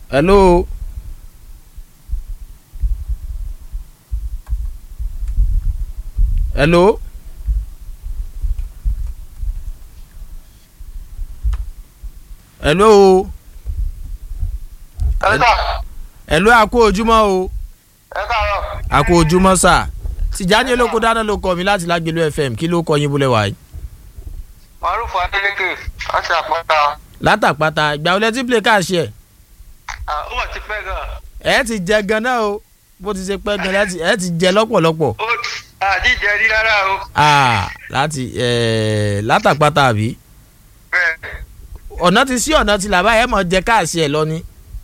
hello. hello. hello. ẹ ká hello a kú ojúmọ́ o ẹ káàárọ̀ a kú ojúmọ́ sà Tìjání olóko dáná ló kọ mi láti Lágbèlú FM kí ló kọ yín búlẹ̀ wáyé. maruf adeleke láti àpáta látàpátá ìgbà wọlé tí play káàṣì ẹ̀ Ah, ó wà ti pẹ́ gan ẹ̀ ti jẹ gan náà o bó ti ṣe pẹ́ gan láti ẹ̀ ti jẹ lọ́pọ̀lọpọ̀ ó àdíjẹ rí rárá o Ah, láti ẹ̀ látàpátá àbí bẹ́ẹ̀ ọ̀nà ti sí ọ̀nà ti làbá ẹ̀ mọ̀ jẹ káàṣì ẹ̀ lọ ni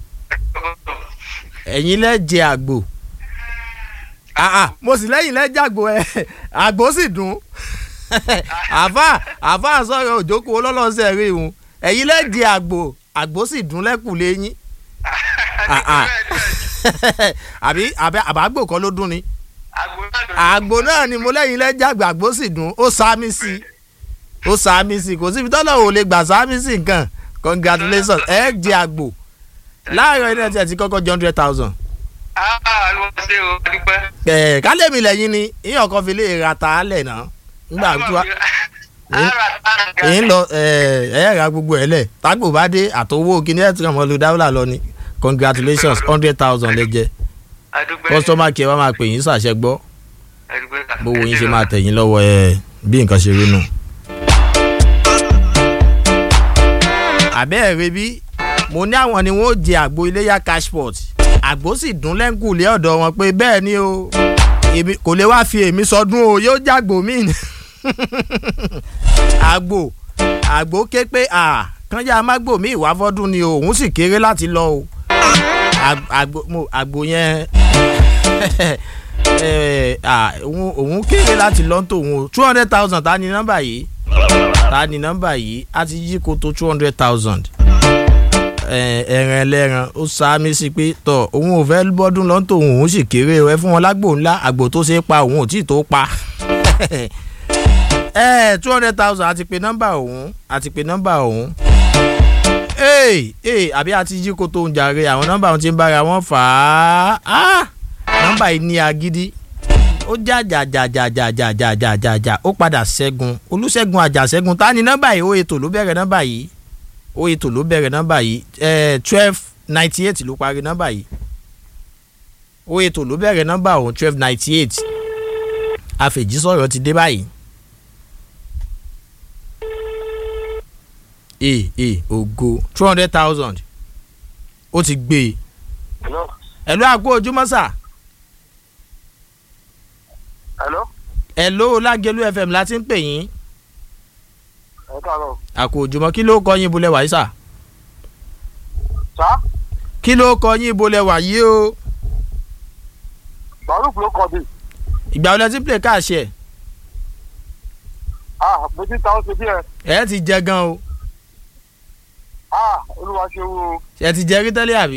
ẹ̀yin lẹ́ jẹ àgbò Ah, ah, mo sì lẹ́yìn lẹ́ jàgbò ẹ̀ àgbò sì dùn àfa àfa sọ̀rọ̀ òjókòó lọ́lọ́sẹ̀ rí ìhun ẹ̀yin lẹ́ jẹ àgbò àgbò sì dùn lẹ́kùn lẹ́yìn Ah, ah. àbí àbí àbágbò kọ́ ló dún ni àgbò náà ni mo lẹ́yìn lẹ́jàgbà àgbò sì dùn ó sáámi sí i ó sáámi sí i kò síbi tọ́lọ̀ ò lè gbà sáámi sí nǹkan congratulations ẹ jẹ àgbò láàárọ̀ iná tí ẹ ti kọ́kọ́ jẹ hundred thousand. ló ṣe o dúpẹ́. ẹ kálẹ̀mí lẹ́yìn ni ìyàn kan fi lè ra ta á lẹ̀ náà nígbà tó wá èyí ń lọ ẹ ẹ ra gbogbo ẹ lẹ̀ tágbò bá dé àtọwọ́ kíní ẹ̀ tí wọ́n lu dáwọ́là lọ ni congratulations hundred thousand lẹ jẹ customer care wa máa pè yín ṣàṣẹ gbọ́ bówó yín ṣe máa tẹ̀yìn lọ́wọ́ ẹ bí nǹkan ṣe rí nù. àbẹ́ ẹ̀ rẹ bí mo ní àwọn ni wọ́n ó jẹ àgbo iléyà cashport àgbo sì dún lẹ́ńkùlé ọ̀dọ̀ wọn pé bẹ́ẹ̀ ni o èmi kò lè wá fi èmi sọdún o yóò jàgbó mí ni àgbo àgbo ké pé à kánjá mágbò mí ìwà fọ́dún ni o òun sì kéré láti lọ o Ag- àgbo mo- àgbo yẹn eh, ah, òun òun kéré láti lọ tòun o two hundred thousand ta ni nọ́mbà yìí ta ni nọ́mbà yìí a ti yí koto two hundred thousand ẹran ẹlẹ́ran ó sáámi sí pé tọ òun ò fẹ́ bọ́dún lọ́n tòun òun sì kéré o ẹ fún wọn lágbo ńlá àgbò tó ṣe é pa òun ò tí ì tó pa ẹ two hundred thousand àti pé nọ́mbà òun àti pé nọ́mbà òun ee ee àbí àti yí koto ń jàre àwọn nọ́mbà òun ti ń bára wọn fà á Ah! nọ́mbà yìí ní agídí ó já já já já já já já já já já ó padà ṣẹ́gun olùṣègùn àjàṣẹ́gun ta ni nọ́mbà yìí ó ètò ló bẹ̀rẹ̀ nọ́mbà yìí ó ètò ló bẹ̀rẹ̀ nọ́mbà yìí twelve ninety eight ló parí nọ́mbà yìí ó ètò ló bẹ̀rẹ̀ nọ́mbà òun twelve ninety eight àfẹ̀jísọ̀rọ̀ ti dé báyìí. ee ee ògo two hundred thousand ó ti gbé e hello ẹ̀lú àgbo ojúmọ́ sà hello ẹ̀lú lágẹ̀lú fm láti ń pè yín ẹ káàárọ̀ àkó ojúmọ́ kí ló kọ yín bolẹ̀ wáyé sà sá kí ló kọ yín bolẹ̀ wáyé o maruf ló kọ bí ìgbà wọlé tí play káàṣẹ ah mo ti ta ó ṣe bí ẹ ẹ ti jẹ gan o ah olúwa ṣe wo ṣe ti jẹ rí tẹ́lẹ̀ àbí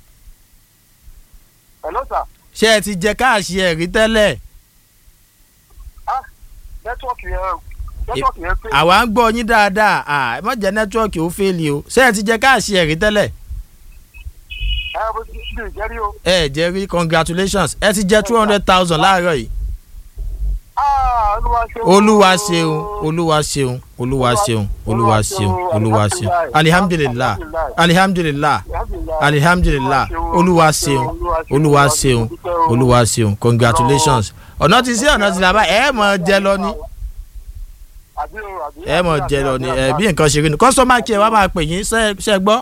hello sir ṣe ẹ ti jẹ káàṣẹ rí tẹ́lẹ̀ ah nẹ́tíwọ́ọ̀kì yẹn nẹ́tíwọ́ọ̀kì yẹn pé àwa ń gbọ́ yín dáadáa à ẹ má jẹ́ nẹ́tíwọ́ọ̀kì ó fẹ́ẹ̀lì o ṣe ẹ ti jẹ káàṣẹ rí tẹ́lẹ̀ ẹ mo ti ṣe ìjẹ́rí o ẹ jẹ rí congratulations ẹ ti jẹ two hundred thousand láàárọ̀ yìí ah olúwa ṣe wo olúwa ṣeun olúwa ṣeun olúwa ṣeun olúwa ṣeun olúwa ṣeun alihamdulilah alihamdulilah alihamdulilah olúwa ṣeun olúwa ṣeun olúwa ṣeun congratulations ọ̀nà ti sí ọ̀nà ti làbá ẹ mọ̀ jẹ lọ ní àbí o àbí ẹ mọ̀ jẹ lọ ní ẹ bí nǹkan ṣe rí ni kọ́sọ́mà kí ẹ wá máa pè yín ṣe ṣe gbọ́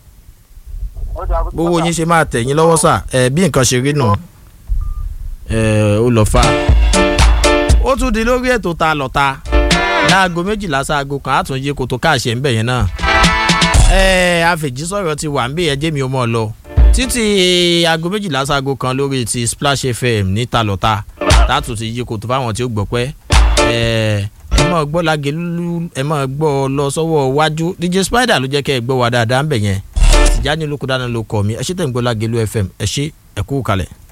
gbowó yín ṣe máa tẹ̀ yín lọ́wọ́ sà ẹ bí nǹkan ṣe rí nù ẹ ó lọ fa ó tún di lórí ètò ta lọ́ta láago méjìlá sáago kan àtúnyẹ kòtò káàṣẹ ń bẹ̀ yẹn náà ẹ àfẹ̀jísọ̀rọ̀ ti wà ń bẹ̀ ẹjẹ́ mi ò mọ̀ lọ títí aago méjìlá sáago kan lórí ti splash fm ní ta lọ́ta tààtù ti yí kòtò fáwọn tí ó gbọ́ pẹ́ ẹ ẹ máa gbọ́ lágẹ̀lú ẹ máa gbọ́ ọ lọ sọ́wọ́ wájú dj spider ló jẹ́ kẹ́ ẹ gbọ́ wa dáadáa ń bẹ̀ yẹn tìjáni olókùdáná ló kọ́ mi ẹ ṣe tẹ̀ ń gbọ́ lágẹ̀lú fm ẹ ṣe ẹ kú kalẹ̀.